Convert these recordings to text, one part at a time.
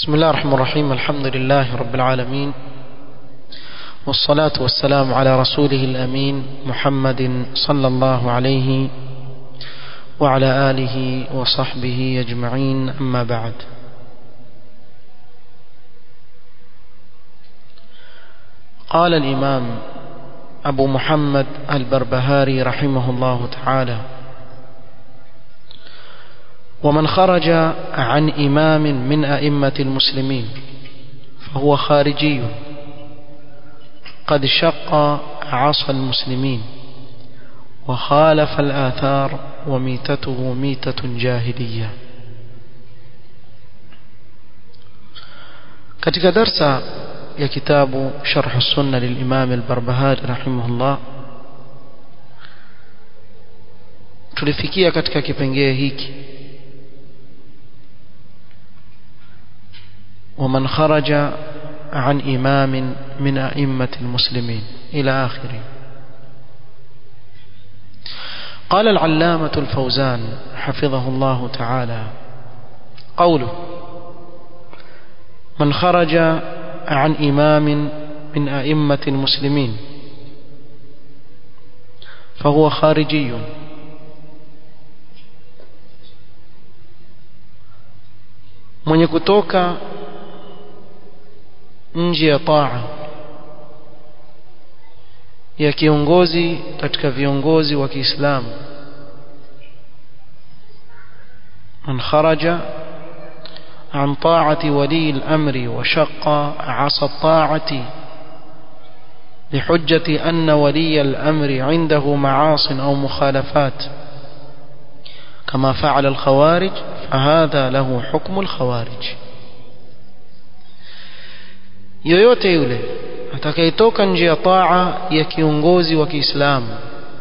بسم الله الرحمن الرحيم الحمد لله رب العالمين والصلاة والسلام على رسوله الأمين محمد صلى الله عليه وعلى آله وصحبه أجمعين أما بعد قال الإمام أبو محمد البربهاري رحمه الله تعالى ومن خرج عن إمام من أئمة المسلمين فهو خارجي قد شق عصا المسلمين وخالف الآثار وميتته ميتة جاهلية katika darsa ya kitabu sharh sunna lilimam al-Barbahari rahimahullah tulifikia katika kipengee hiki ومن خرج عن إمام من أئمة المسلمين إلى آخره قال العلامة الفوزان حفظه الله تعالى قوله من خرج عن إمام من أئمة المسلمين فهو خارجي mwenye kutoka nje ya taa ya kiongozi katika viongozi wa Kiislamu man kharaja عن طاعة ولي الأمر وشق عصا الطاعة لحجة أن ولي الأمر عنده معاص أو مخالفات كما فعل الخوارج فهذا له حكم الخوارج yoyote yule atakayetoka nje ya taa ya kiongozi wa Kiislamu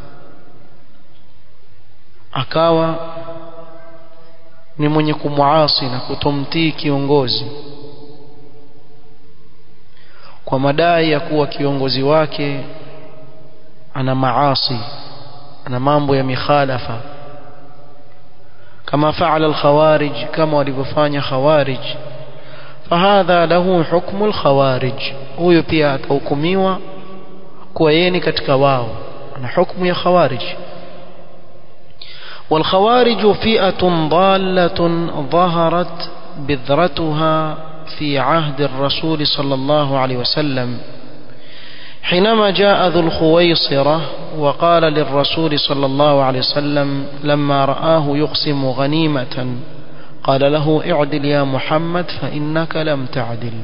akawa ni mwenye kumwasi na kutomtii kiongozi kwa madai ya kuwa kiongozi wake ana maasi ana mambo ya mikhalafa kama faala al-khawarij kama walivyofanya khawarij fahadha lahu hukmu al-khawarij huyo pia atahukumiwa kuwa yeye ni katika wao ana hukumu ya khawarij والخوارج فئة ضالة ظهرت بذرتها في عهد الرسول صلى الله عليه وسلم حينما جاء ذو الخويصرة وقال للرسول صلى الله عليه وسلم لما رآه يقسم غنيمة قال له اعدل يا محمد فإنك لم تعدل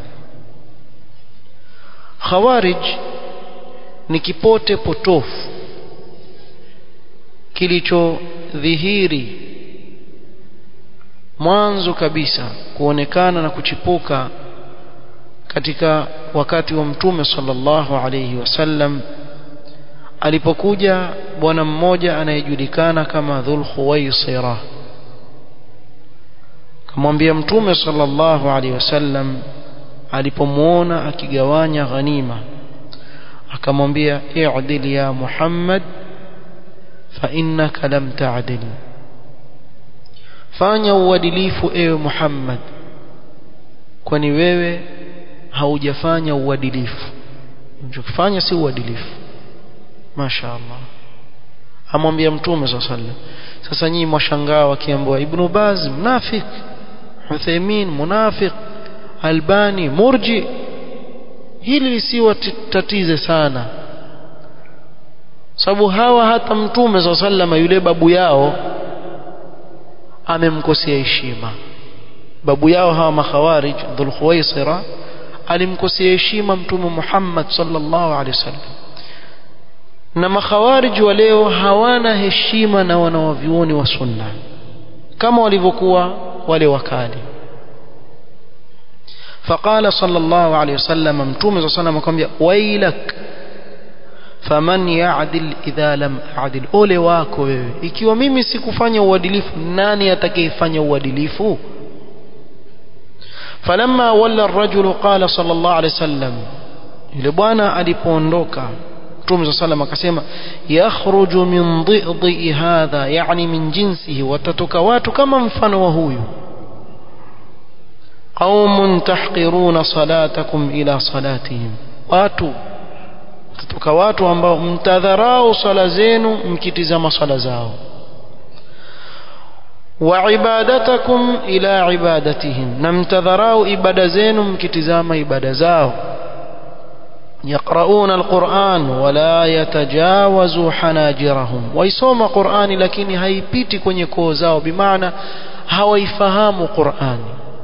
خوارج نكيبوتي بوتوف kilichodhihiri mwanzo kabisa kuonekana na kuchipuka katika wakati wa mtume sallallahu alayhi wasallam alipokuja bwana mmoja anayejulikana kama Dhul Khuwaisira kamwambia mtume sallallahu alayhi wasallam alipomuona akigawanya ghanima akamwambia i'dil ya Muhammad فإنك لم تعدل fanya uadilifu ewe Muhammad kwani wewe haujafanya uadilifu unachofanya si uadilifu mashaallah amwambia mtume sallallahu sasa nyinyi mwashangaa wakiambiwa ibn Baz mnafik Uthaymeen munafiq Albani murji hili lisiwatatize sana sababu hawa hata mtume za sallama yule babu yao amemkosea heshima babu yao hawa makhawarij dhul khuwaisira alimkosea heshima mtume Muhammad sallallahu alaihi wasallam na makhawarij wa leo hawana heshima na wanawavyuoni wa sunna kama walivyokuwa wale wakali فقال صلى الله عليه وسلم متوم صلى الله عليه وسلم akamwambia wailak faman ya'dil idha lam a'dil ole wako wewe ikiwa mimi sikufanya uadilifu nani atakayefanya uadilifu falamma walla ar-rajul qala sallallahu alayhi wasallam yule bwana alipoondoka Mtume صلى الله akasema yakhruju min dhidhi hadha yani min jinsihi watatoka watu kama mfano wa huyu qaumun tahqiruna salatakum ila salatihim watu kutoka watu ambao mtadharau sala zenu mkitizama sala zao wa ibadatakum ila ibadatihim na mtadharau ibada zenu mkitizama ibada zao يقرؤون القرآن ولا يتجاوز حناجرهم ويسوم قرآن لكن haipiti kwenye koo zao bimaana hawaifahamu Qur'ani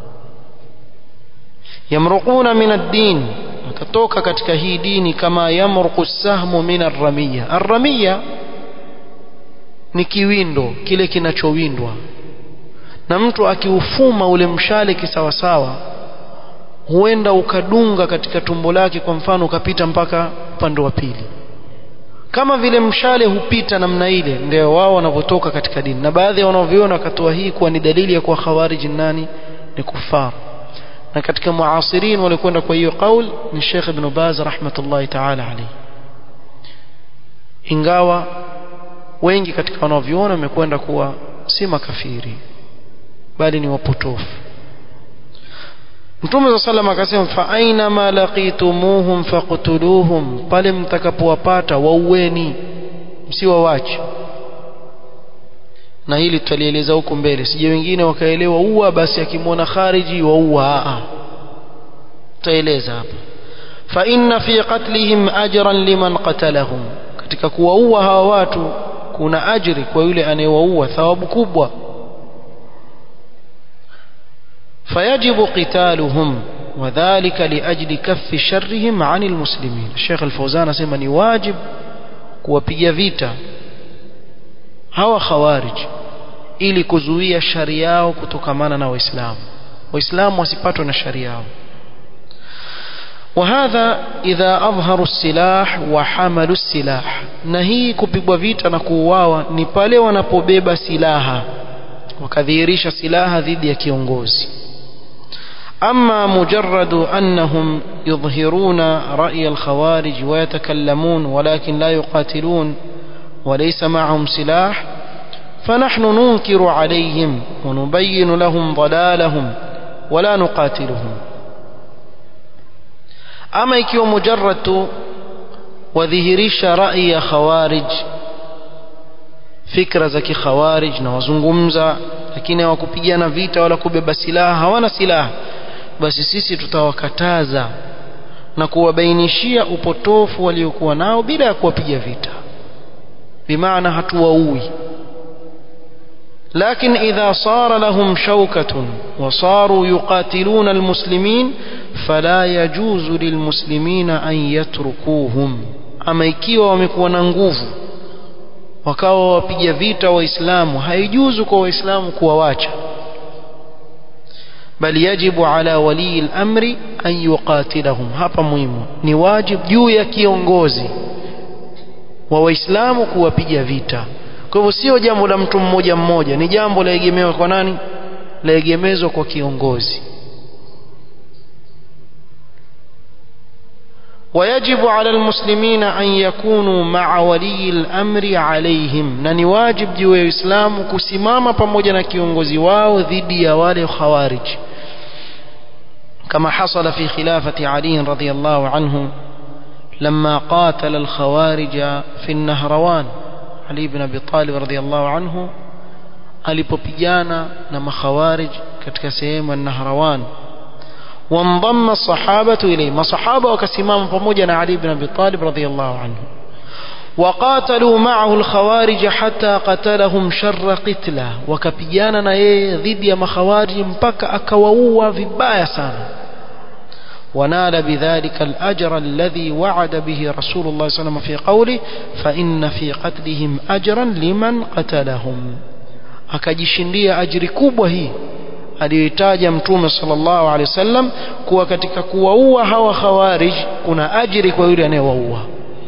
yamruquna min ad-din watatoka katika hii dini kama yamruqu sahmu min ar-ramiya ar-ramiya ni kiwindo kile kinachowindwa na mtu akiufuma ule mshale kisawasawa huenda ukadunga katika tumbo lake kwa mfano ukapita mpaka upande wa pili kama vile mshale hupita namna ile ndio wao wanavyotoka katika dini na baadhi ya wanaoviona wakatoa hii kuwa ni dalili ya kuwa khawarij nani ni kufar na katika muasirin walikwenda kwa hiyo kaul ni Sheikh Ibn Baz rahmatullahi ta'ala alayhi ingawa wengi katika wanaoviona wamekwenda kuwa si makafiri bali ni wapotofu Mtume صلى الله عليه akasema fa aina ma laqitumuhum faqtuluhum pale mtakapowapata waueni msiwawache na hili tutalieleza huko mbele sije wengine wakaelewa uwa basi akimwona khariji waua a tutaeleza hapa fa inna fi qatlihim ajran liman qatalahum katika kuwaua hawa watu kuna ajri kwa yule anayewaua thawabu kubwa فيجب قتالهم وذلك لأجل كف شرهم عن المسلمين الشيخ الفوزان اسمى ni wajib kuwapiga vita hawa khawarij ili kuzuia shari yao kutokamana na waislamu waislamu wasipatwe na shari yao وهذا إذا أظهروا السلاح وحملوا السلاح na hii kupigwa vita na kuuawa ni pale wanapobeba silaha wakadhihirisha silaha dhidi ya kiongozi أما مجرد أنهم يظهرون رأي الخوارج ويتكلمون ولكن لا يقاتلون وليس معهم سلاح فنحن ننكر عليهم ونبين لهم ضلالهم ولا نقاتلهم أما يكيو مجرد وذهريش رأي خوارج fikra za kikhawarij na wazungumza lakini hawakupigana vita wala kubeba silaha hawana silaha basi sisi tutawakataza na kuwabainishia upotofu waliokuwa nao bila ya kuwapiga vita bimaana hatuwaui لكن إذا صار لهم شوكة وصاروا يقاتلون المسلمين فلا يجوز للمسلمين أن يتركوهم أما ikiwa wamekuwa na nguvu wakawa wapiga vita waislamu haijuzu kwa waislamu kuwawacha bali yajibu ala walii al-amri an yuqatilahum hapa muhimu ni wajib juu ya kiongozi wa waislamu kuwapiga vita kwa hivyo sio jambo la mtu mmoja mmoja ni jambo laegemewa kwa nani laegemezwa kwa kiongozi ويجب على المسلمين أن يكونوا مع ولي الأمر عليهم na ni wajib juu ya Uislamu kusimama pamoja na kiongozi wao dhidi ya wale khawarij كما حصل في خلافة علي رضي الله عنه لما قاتل الخوارج في النهروان علي بن أبي طالب رضي الله عنه alipopigana na makhawarij katika sehemu ya Nahrawan وانضم الصحابة إليه ما صحابة وكسمام فموجنا علي بن أبي طالب رضي الله عنه وقاتلوا معه الخوارج حتى قتلهم شر قتله وكبيانا ضد يا مخوارج مبكى أكووا في بايسانا ونال بذلك الأجر الذي وعد به رسول الله صلى الله عليه وسلم في قوله فإن في قتلهم أجرا لمن قتلهم akajishindia ajiri kubwa hii aliyoitaja mtume sallallahu alaihi wasallam kuwa katika kuwaua hawa khawarij kuna ajiri kwa yule anayewaua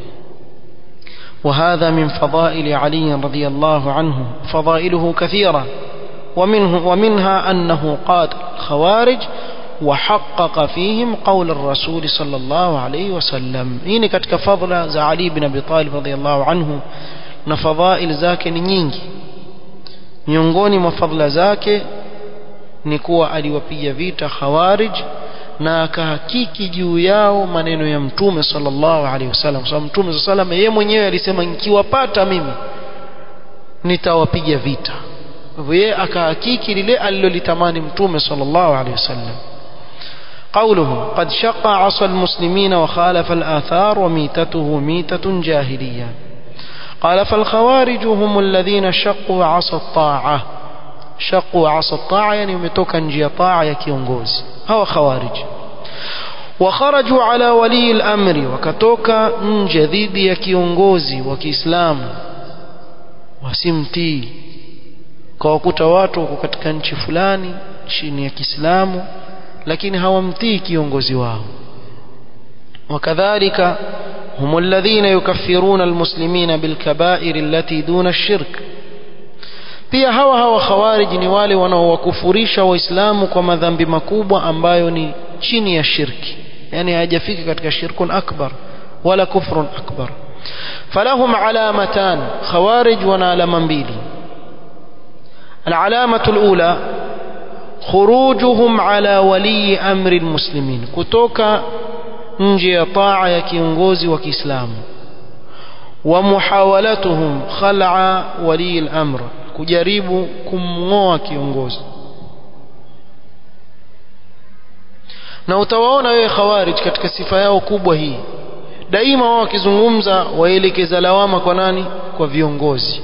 وهذا من فضائل علي رضي الله عنه فضائله كثيرة ومنه ومنها أنه قاتل الخوارج وحقق فيهم قول الرسول صلى الله عليه وسلم هنا كتك فضل za علي بن أبي طالب رضي الله عنه na fadhail zake ni nyingi miongoni mwa fadhila zake ni kuwa aliwapiga vita khawarij na akahakiki juu yao maneno ya mtume sallallahu alaihi wasallam kwa sababu mtume sallallahu alaihi wasallam yeye mwenyewe alisema nikiwapata mimi nitawapiga vita hivyo yeye akahakiki lile alilolitamani mtume sallallahu alaihi wasallam قوله قد شق عصى المسلمين وخالف الآثار وميتته ميتة جاهلية قال فالخوارج هم الذين شقوا عصى الطاعة شقوا عصى الطاعة يعني متوكا نجي طاعة يكيونغوز هو خوارج وخرجوا على ولي الأمر وكتوكا نجديد يكيونغوزي وكإسلام wasimtii kwa wakuta watu wako katika nchi fulani chini ya Kiislamu lakini hawamtii kiongozi wao wakadhalika هم الذين يكفرون المسلمين بالكبائر التي دون الشرك pia hawa hawa khawarij ni wale wanaowakufurisha waislamu kwa madhambi makubwa ambayo ni chini ya shirki yani hajafika katika shirkun akbar wala kufrun akbar falahum alamatan khawarij wana alama mbili العلامة الأولى خروجهم على ولي أمر المسلمين كتوكا نجي طاعة يكيونغوزي وكإسلام ومحاولتهم خلع ولي الأمر kujaribu kumng'oa kiongozi na utawaona wewe khawarij katika sifa yao kubwa hii daima wao wakizungumza waelekeza lawama kwa nani kwa viongozi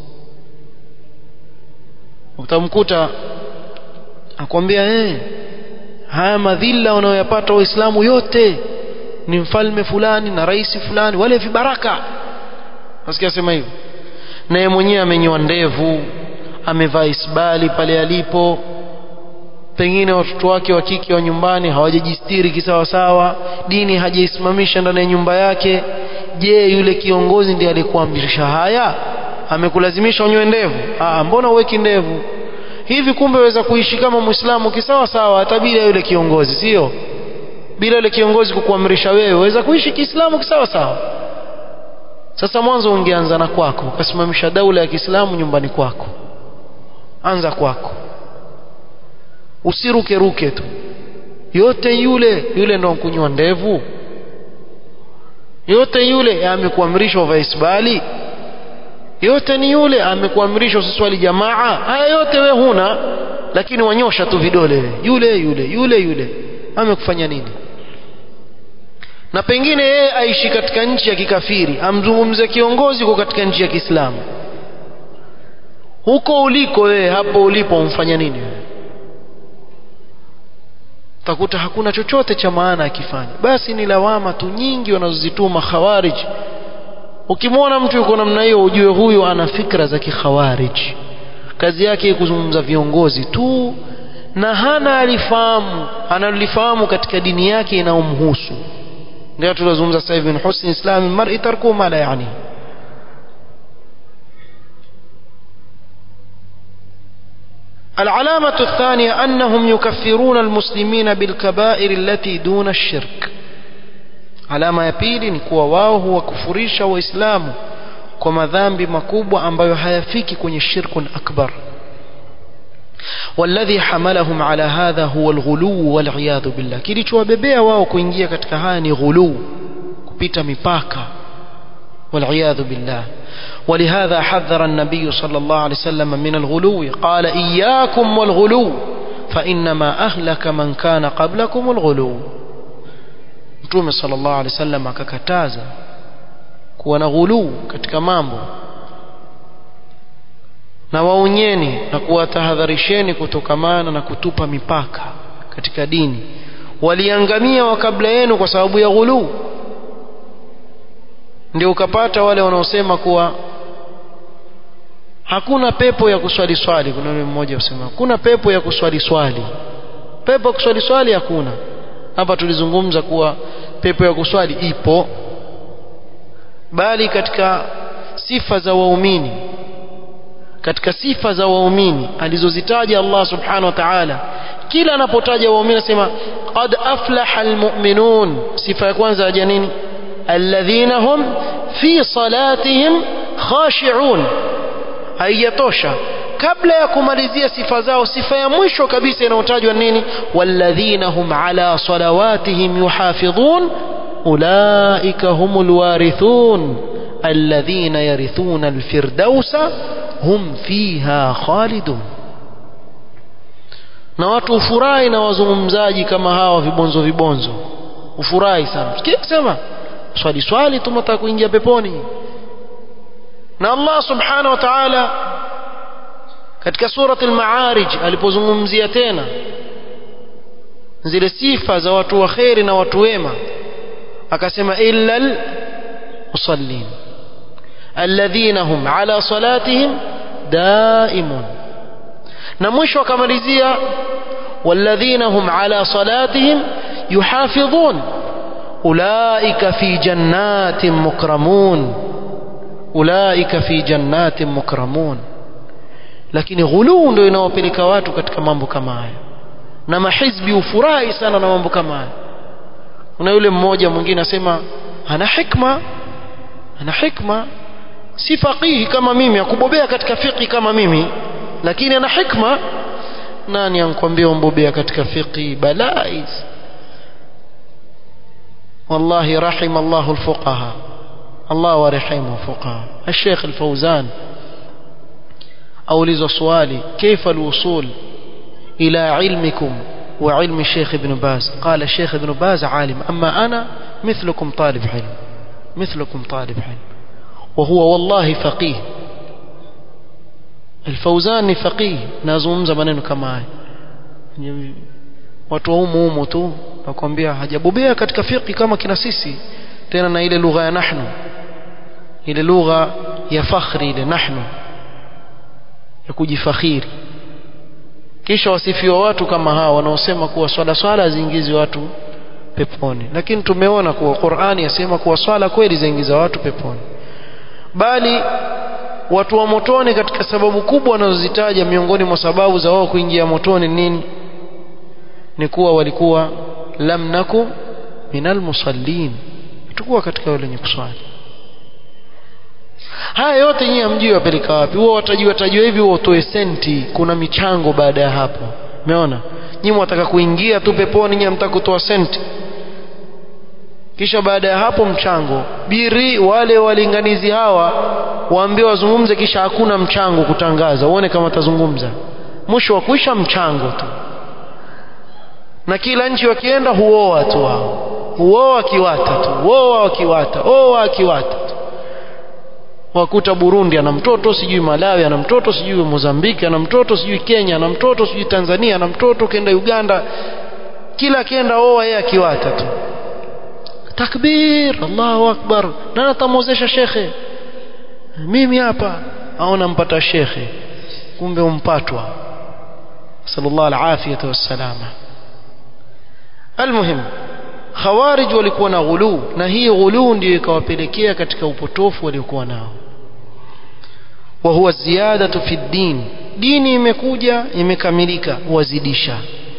utamkuta akwambia eh haya madhila wanayoyapata waislamu yote ni mfalme fulani na rais fulani wale vibaraka nasikia sema hivyo naye mwenyewe amenyoa ndevu amevaa isbali pale alipo pengine watoto wake wa kike wa nyumbani hawajajistiri kisawasawa dini hajaisimamisha ndani ya nyumba yake je yule kiongozi ndiye alikuamrisha haya amekulazimisha unyoe ndevu ah mbona uweki ndevu hivi kumbe waweza kuishi kama muislamu kisawa sawa hata bila yule kiongozi sio bila yule kiongozi kukuamrisha wewe waweza kuishi kiislamu kisawa sawa sasa mwanzo ungeanza na kwako ukasimamisha daula ya Kiislamu nyumbani kwako anza kwako usiruke ruke tu yote yule yule ndo kunywa ndevu yote yule amekuamrisha uvae isbali yote ni yule amekuamrisha usiswali jamaa haya yote we huna lakini wanyosha tu vidole yule yule yule yule amekufanya nini na pengine yeye aishi katika nchi ya kikafiri amzungumze kiongozi uko katika nchi ya Kiislamu huko uliko wewe hapo ulipo umfanya nini wewe utakuta hakuna chochote cha maana akifanya basi ni lawama tu nyingi wanazozituma khawarij ukimwona mtu yuko namna hiyo ujue huyo ana fikra za kikhawarij kazi yake kuzungumza viongozi tu na hana alifahamu analifahamu katika dini yake inayomhusu ndio tulizungumza sasa hivi husni islam mar'i tarku ma la yani العلامة الثانية أنهم يكفرون المسلمين بالكبائر التي دون الشرك alama ya pili ni kuwa wao huwakufurisha waislamu kwa madhambi makubwa ambayo hayafiki kwenye shirkun akbar والذي حملهم على هذا هو الغلو والعياذ بالله kilichowabebea wao kuingia katika haya ni ghulu kupita mipaka والعياذ بالله ولهذا حذر النبي صلى الله عليه وسلم من الغلو قال إياكم والغلو فإنما أهلك من كان قبلكم الغلو Mtume sallallahu alaihi wasallam akakataza kuwa na ghuluu katika mambo na waonyeni na kuwatahadharisheni kutokamana na kutupa mipaka katika dini waliangamia wa kabla yenu kwa sababu ya ghuluu ndio ukapata wale wanaosema kuwa hakuna pepo ya kuswali swali kuna yule mmoja usema hakuna pepo ya kuswali swali pepo ya kuswali swali hakuna hapa tulizungumza kuwa pepo ya kuswali ipo bali katika sifa za waumini katika sifa za waumini alizozitaja Allah subhanahu wa ta'ala kila anapotaja waumini anasema qad aflaha almu'minun sifa ya kwanza ya nini alladhina hum fi salatihim khashi'un haijatosha kabla ya kumalizia sifa zao sifa ya mwisho kabisa inayotajwa nini walladhina hum ala salawatihim yuhafidhun ulaika humul warithun alladhina yarithuna alfirdausa hum fiha khalidun na watu ufurahi na wazungumzaji kama hawa vibonzo vibonzo ufurahi sana sema swali swali tumetaka kuingia peponi na Allah subhanahu wa ta'ala katika surati al-Ma'arij alipozungumzia tena zile sifa za watu wa kheri na watu wema akasema illa al-musallin alladhina hum ala salatihim daimun na mwisho akamalizia walladhina hum ala salatihim yuhafidhun ulaika fi jannatin mukramun ulaika fi jannatin mukramun lakini ghuluu ndio inawapeleka watu katika mambo kama haya na mahizbi ufurahi sana na mambo kama haya kuna yule mmoja mwingine asema ana hikma ana hikma si faqihi kama mimi akubobea katika fiqhi kama mimi lakini ana hikma nani ankwambia umbobea katika fiqhi balaa hizi والله رحم الله الفقهاء الله ورحمه الفقهاء الشيخ الفوزان أولز سؤالي كيف الوصول إلى علمكم وعلم الشيخ ابن باز قال الشيخ ابن باز عالم أما أنا مثلكم طالب علم مثلكم طالب علم وهو والله فقيه الفوزان فقيه nazungumza maneno kama haya watu wa humu humu tu nakwambia hajabobea katika fiqhi kama kina sisi tena na ile lugha ya nahnu ile lugha ya fakhri ile nahnu ya kujifakhiri kisha wasifiwa watu kama hawa wanaosema kuwa swala swala ziingizi watu peponi lakini tumeona kuwa Qur'ani yasema kuwa swala kweli zaingiza watu peponi bali watu wa motoni katika sababu kubwa wanazozitaja miongoni mwa sababu za wao kuingia motoni nini ni kuwa walikuwa lam naku minal musallin tukuwa katika wale wenye kuswali haya yote nyinyi hamjui wapeleka wapi huwa watajiwa tajwa hivi huwa utoe senti kuna michango baada ya hapo umeona nyinyi mwataka kuingia tu peponi nyinyi hamtaka kutoa senti kisha baada ya hapo mchango biri wale walinganizi hawa waambie wazungumze kisha hakuna mchango kutangaza uone kama atazungumza mwisho wa kuisha mchango tu na kila nchi wakienda huoa tu wao huoa kiwata tu huoa wakiwata oa kiwata tu wakuta Burundi ana mtoto sijui Malawi ana mtoto sijui Mozambiki ana mtoto sijui Kenya ana mtoto sijui Tanzania ana mtoto kenda Uganda kila kienda oa yeye akiwata tu takbir Allahu akbar nani atamwozesha shekhe mimi hapa aona mpata shekhe kumbe umpatwa sallallahu alafiyata wassalama almuhim khawarij walikuwa na ghuluu na hii ghuluu ndio ikawapelekea katika upotofu waliokuwa nao wa huwa ziyadatu fi din dini imekuja imekamilika wazidisha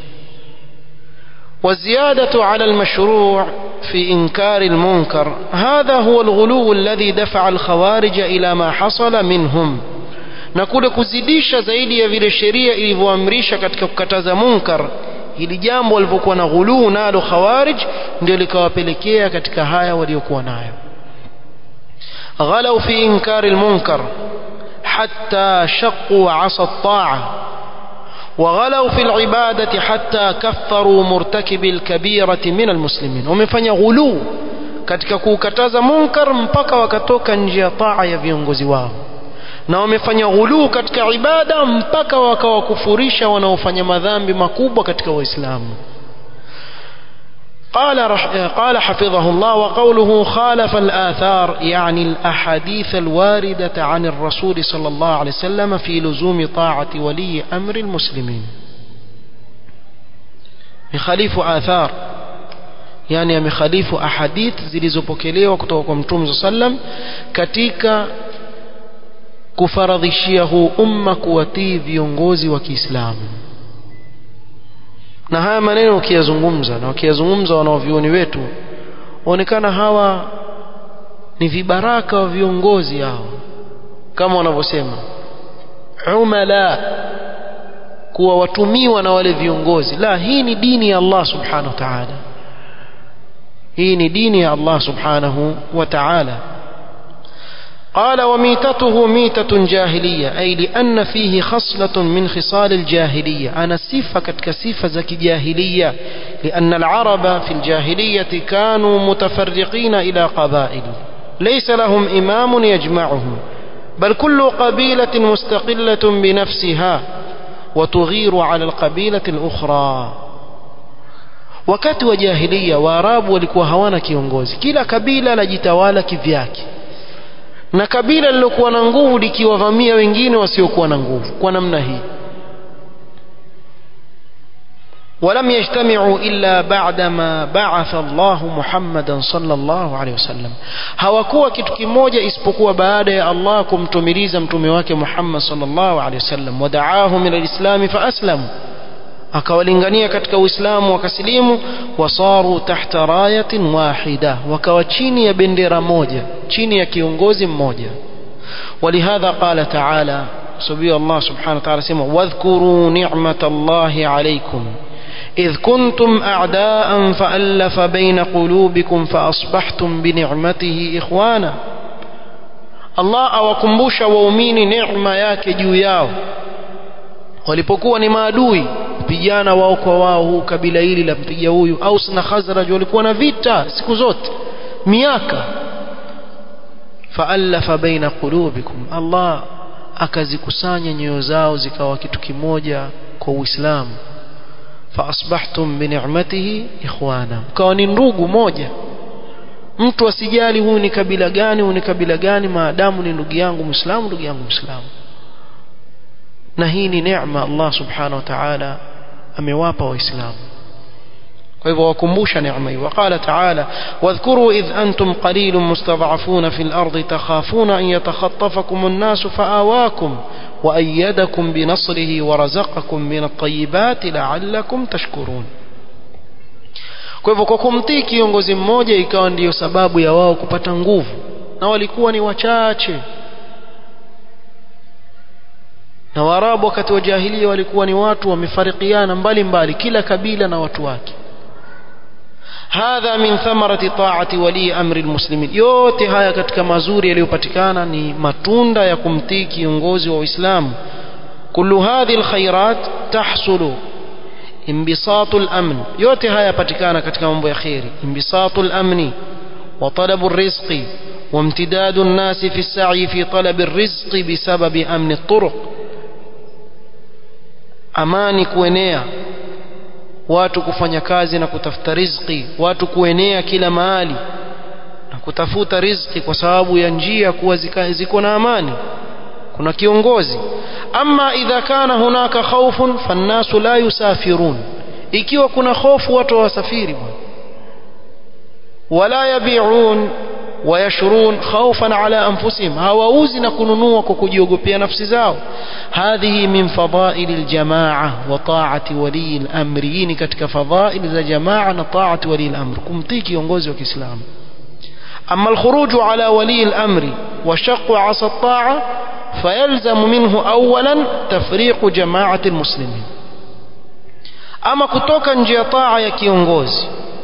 والزيادة على المشروع في إنكار المنكر هذا هو الغلو الذي دفع الخوارج إلى ما حصل منهم na kule kuzidisha zaidi ya vile sheria ilivyoamrisha katika kukataza munkar hili jambo walivyokuwa na ghuluu nalo khawarij ndio likawapelekea katika haya waliokuwa nayo ghalau fi inkari almunkar hatta shaqu asa at-ta'a وغلوا في العبادة حتى كفروا مرتكب الكبيرة من المسلمين ومفanya غلو katika kukataza munkar mpaka wakatoka nje ya taa ya viongozi wao na wamefanya ghuluu katika ibada mpaka wakawakufurisha wanaofanya madhambi makubwa katika waislamu قال رح قال حفظه الله وقوله خالف الآثار يعني الأحاديث الواردة عن الرسول صلى الله عليه وسلم في لزوم طاعة ولي أمر المسلمين يخالف آثار يعني يخالف أحاديث zilizopokelewa kutoka kwa Mtume صلى الله عليه وسلم katika kufaradhishia huu umma kuwatii viongozi wa Kiislamu na haya maneno ukiyazungumza na ukiyazungumza wanaovioni wetu onekana hawa ni vibaraka wa viongozi hao kama wanavyosema umala kuwa watumiwa na wale viongozi la hii ni dini ya Allah subhanahu wa ta'ala hii ni dini ya Allah subhanahu wa ta'ala قال وميتته ميتة جاهلية أي لأن فيه خصلة من خصال الجاهلية أنا صفة كتك صفة زكي جاهلية لأن العرب في الجاهلية كانوا متفرقين إلى قبائل ليس لهم إمام يجمعهم بل كل قبيلة مستقلة بنفسها وتغير على القبيلة الأخرى wakati wa jahilia waarabu walikuwa hawana kiongozi kila kabila lajitawala kivyake na kabila lilokuwa na nguvu likiwavamia wengine wasiokuwa na nguvu kwa namna hii ولم يجتمعوا إلا بعدما بعث الله محمدا صلى الله عليه وسلم hawakuwa kitu kimoja isipokuwa baada ya Allah kumtumiliza mtume wake Muhammad sallallahu alaihi wasallam wadaahum ila alislam faaslamu akawalingania katika Uislamu wakasilimu wasaru tahta rayatin wahida wakawa chini ya bendera moja chini ya kiongozi mmoja ولهذا قال تعالى سبحانه الله سبحانه وتعالى سمع واذكروا نعمة الله عليكم إذ كنتم أعداء فألف بين قلوبكم فأصبحتم بنعمته إخوانا الله أوكمبوش وأميني نعمة ياك جوياو walipokuwa ni maadui vijana wao kwa wao huu kabila hili la mpiga huyu Aus na Khazraj walikuwa na vita siku zote miaka faallafa baina qulubikum Allah akazikusanya nyoyo zao zikawa kitu kimoja kwa Uislamu faasbahtum bini'matihi ikhwana mkawa ni ndugu moja mtu asijali huyu ni kabila gani huyu ni kabila gani maadamu ni ndugu yangu Muislamu ndugu yangu Muislamu na hii ni neema Allah subhanahu wa ta'ala amewapa waislamu kwa hivyo wakumbusha neema hii waqala ta'ala wadhkuru idh antum qalilun mustad'afuna fil ardi takhafuna an yatakhatafakum an-nas fa'awakum wa ayyadakum bi nasrihi wa razaqakum min at-tayyibati la'allakum tashkurun kwa hivyo kwa kumtii kiongozi mmoja ikawa ndiyo sababu ya wao kupata nguvu na walikuwa ni wachache na Waarabu wakati wa jahilia walikuwa ni watu wamefarikiana mbali mbali kila kabila na watu wake hadha min thamarati taati wali amri almuslimin yote haya katika mazuri yaliyopatikana ni matunda ya kumtii kiongozi wa Uislamu kullu hadhihi alkhairat tahsulu انبساط الامن yote haya yapatikana katika mambo ya khairi انبساط الامن وطلب الرزق وامتداد الناس في السعي في طلب الرزق بسبب امن الطرق amani kuenea watu kufanya kazi na kutafuta riziki watu kuenea kila mahali na kutafuta riziki kwa sababu ya njia kuwa ziko na amani kuna kiongozi ama idha kana hunaka khawfun fannasu la yusafirun ikiwa kuna hofu watu wasafiri bwana wala yabi'un ويشرون خوفا على أنفسهم هواوزي نكونوا كوكوجيوغوبيا نفسي زاو هذه من فضائل الجماعة وطاعة ولي الأمر يني كتك فضائل ذا جماعة طاعة ولي الأمر كمتيك ينغوزي وكسلام أما الخروج على ولي الأمر وشق عصا الطاعة فيلزم منه أولا تفريق جماعة المسلمين أما كتوكا نجي طاعة يكيونغوزي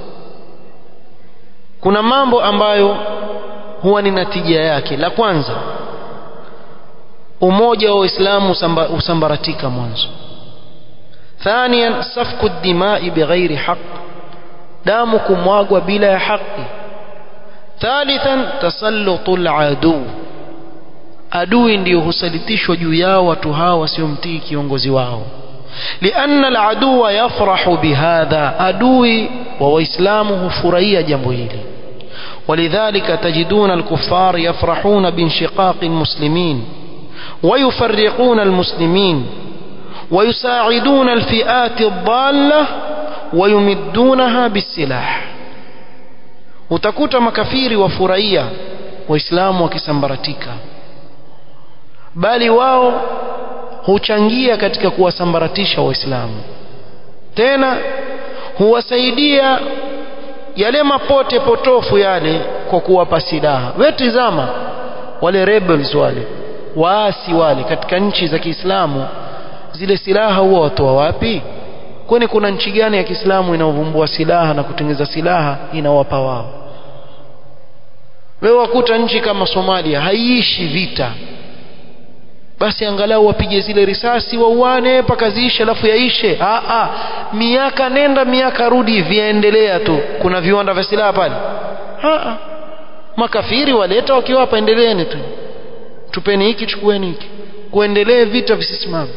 kuna mambo ambayo huwa ni natija yake la kwanza umoja wa Uislamu usambaratika mwanzo ثانيا سفك الدماء بغير حق damu kumwagwa bila ya haki ثالثا تسلط العدو adui ndio husalitishwa juu yao watu hao wasiomtii kiongozi wao لأن العدو يفرح بهذا adui wa waislamu hufurahia jambo hili ولذلك تجدون الكفار يفرحون بانشقاق المسلمين ويفرقون المسلمين ويساعدون الفئات الضالة ويمدونها بالسلاح utakuta makafiri wafurahia waislamu wakisambaratika bali wao huchangia katika kuwasambaratisha waislamu tena huwasaidia yale mapote potofu yale kwa kuwapa silaha wewe tizama wale rebels wale waasi wale katika nchi za Kiislamu zile silaha huwa watoa wapi kwani kuna nchi gani ya Kiislamu inaovumbua silaha na kutengeza silaha inawapa wao wewe wakuta nchi kama Somalia haiishi vita basi angalau wapige zile risasi wauane mpaka ziishe alafu yaishe ah ah miaka nenda miaka rudi viendelea tu kuna viwanda vya silaha pale ah ah makafiri waleta wakiwapa endeleeni tu tupeni hiki chukueni hiki kuendelee vita visisimame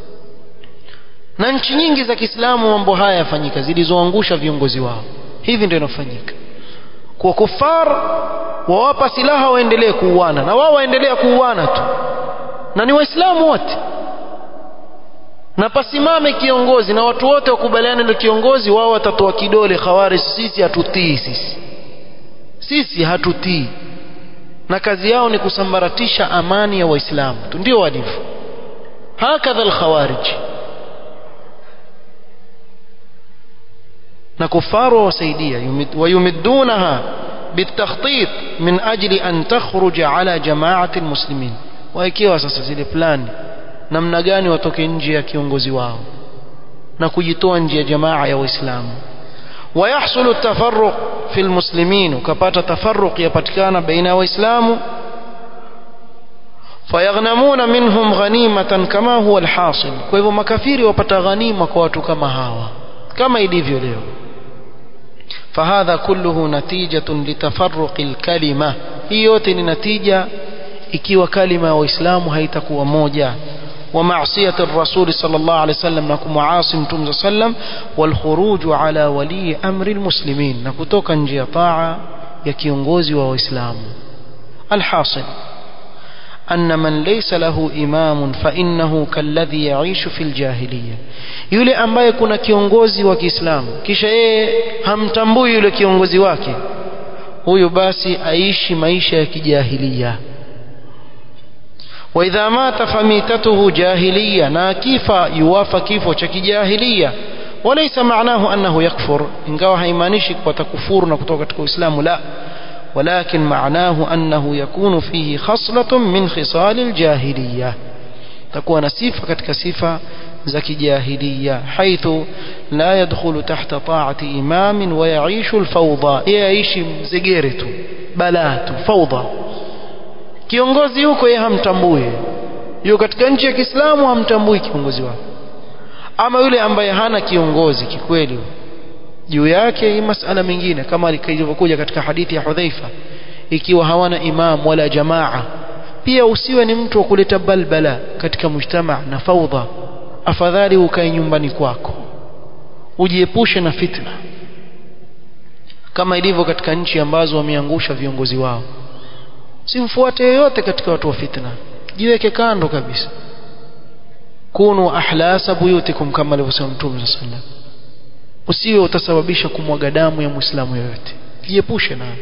na nchi nyingi za Kiislamu mambo haya yafanyika zilizoangusha viongozi wao hivi ndio inafanyika kwa kufar wawapa silaha waendelee kuuana na wao waendelea kuuana tu na ni waislamu wote na pasimame kiongozi na watu wote wakubaliane na kiongozi wao watatoa kidole khawari sisi hatutii sisi sisi hatutii na kazi yao ni kusambaratisha amani ya waislamu tu ndio walivyo hakadha alkhawarij na kufaru wasaidia wayumiddunaha بالتخطيط من أجل أن تخرج على جماعة المسلمين waekewa sasa zile plani namna gani watoke nje ya kiongozi wao na kujitoa nje ya jamaa ya waislamu ويحصل التفرق في المسلمين وكبات تفرق يpatikana بين waislamu فيغنمون منهم غنيمة كما هو الحاصل kwa hivyo makafiri wapata ghanima kwa watu kama hawa kama ilivyo leo فهذا كله نتيجة لتفرق الكلمة hii yote ni natija ikiwa kalima ya waislamu haitakuwa moja ومعصية الرسول صلى الله عليه وسلم نكم عاصم تمز سلم والخروج على ولي أمر المسلمين نكتوك نجي طاعة يكيونغوزي وإسلام الحاصل أن من ليس له إمام فإنه كالذي يعيش في الجاهلية yule ambaye kuna kiongozi wa Kiislamu kisha yeye hamtambui yule kiongozi wake huyo basi aishi maisha ya kijahilia وإذا مات فميتته جاهلية ناكيفا يوافى كيفو شكي جاهلية وليس معناه أنه يكفر إن قوى هيمانيشك وتكفور نكتوك إسلام لا ولكن معناه أنه يكون فيه خصلة من خصال الجاهلية تكون صفة كتك صفة زكي جاهلية حيث لا يدخل تحت طاعة إمام ويعيش الفوضى يعيش زجيرته بلات فوضى kiongozi huko yeye hamtambui yuko katika nchi ya Kiislamu hamtambui kiongozi wake ama yule ambaye hana kiongozi kikweli juu yake hii masala mengine kama ilivyokuja katika hadithi ya Hudhaifa ikiwa hawana imam wala jamaa pia usiwe ni mtu wa kuleta balbala katika mujtama na faudha afadhali ukae nyumbani kwako ujiepushe na fitna kama ilivyo katika nchi ambazo wameangusha viongozi wao simfuate yeyote katika watu wa fitna jiweke kando kabisa kunu ahlasa buyutikum kama alivyosema mtume sallallahu alaihi wasallam usiwe utasababisha kumwaga damu ya muislamu yoyote jiepushe nayo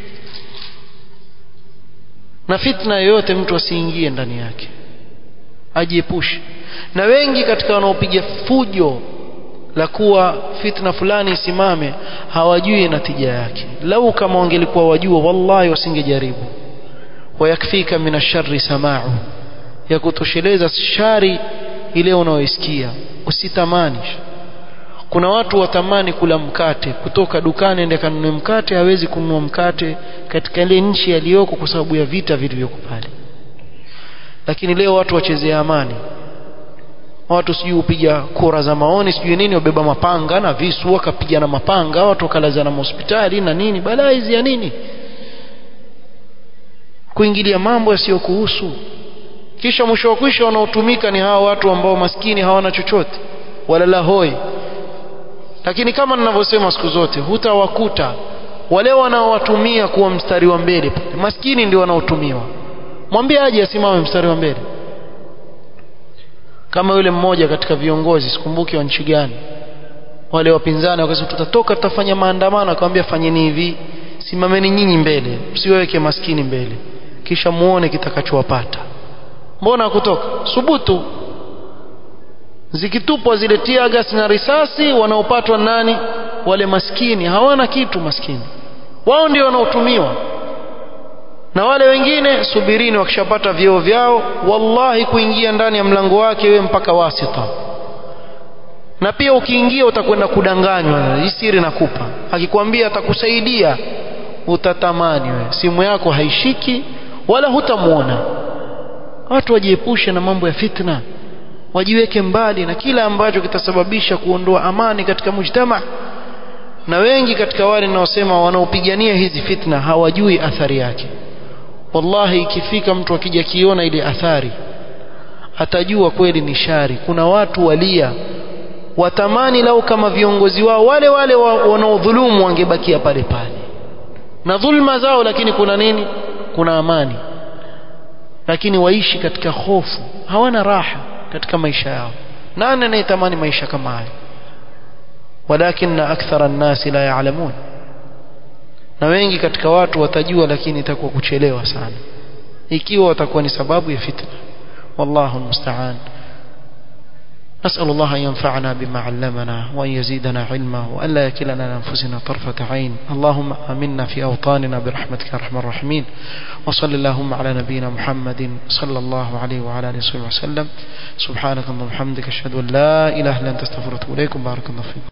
na fitna yoyote mtu asiingie ndani yake ajiepushe na wengi katika wanaopiga fujo la kuwa fitna fulani isimame hawajui natija yake lau kama wangelikuwa wajua wallahi wasingejaribu wayakfika min asharri sama'u ya kutosheleza shari ile unaoisikia usitamani kuna watu watamani kula mkate kutoka dukani ende kanunue mkate hawezi kununua mkate katika ile nchi aliyoko kwa sababu ya vita vilivyoko pale lakini leo watu wachezea amani watu sijui upiga kura za maoni sijui nini wabeba mapanga na visu wakapiga na mapanga watu wakalazana hospitali na nini balaa hizi ya nini kuingilia mambo yasiyokuhusu kisha mwisho wa kwisha wanaotumika ni hawa watu ambao maskini hawana chochote wala la hoi lakini kama ninavyosema siku zote hutawakuta wale wanaowatumia kuwa mstari wa mbele maskini ndio wanaotumiwa mwambie aje asimame mstari wa mbele kama yule mmoja katika viongozi sikumbuki wa nchi gani wale wapinzani wakasema tutatoka tutafanya maandamano akamwambia fanyeni hivi simameni nyinyi mbele msiweke maskini mbele kisha muone kitakachowapata mbona kutoka subutu zikitupwa zile tiagas na risasi wanaopatwa nani wale maskini hawana kitu maskini wao ndio wanaotumiwa na wale wengine subirini wakishapata vyeo vyao wallahi kuingia ndani ya mlango wake wewe mpaka wasita na pia ukiingia utakwenda kudanganywa hii siri nakupa akikwambia atakusaidia utatamani wewe simu yako haishiki wala hutamuona watu wajiepushe na mambo ya fitna wajiweke mbali na kila ambacho kitasababisha kuondoa amani katika mujtama na wengi katika wale ninaosema wanaopigania hizi fitna hawajui athari yake wallahi ikifika mtu akija kiona ile athari atajua kweli ni shari kuna watu walia watamani lau kama viongozi wao wale wale wanaodhulumu wangebakia pale pale na dhulma zao lakini kuna nini kuna amani lakini waishi katika hofu hawana raha katika maisha yao nani anayetamani maisha kama haya walakin akthara an-nasi la ya'lamun na wengi katika watu watajua lakini itakuwa kuchelewa sana ikiwa watakuwa ni sababu ya fitna wallahu almusta'an نسأل الله أن ينفعنا بما علمنا وأن يزيدنا علما وأن لا يكلنا لأنفسنا طرفة عين اللهم آمنا في أوطاننا برحمتك يا أرحم الراحمين وصل اللهم على نبينا محمد صلى الله عليه وعلى آله وصحبه وسلم سبحانك اللهم وبحمدك أشهد أن لا إله إلا أنت استغفرك وإليكم بارك الله فيكم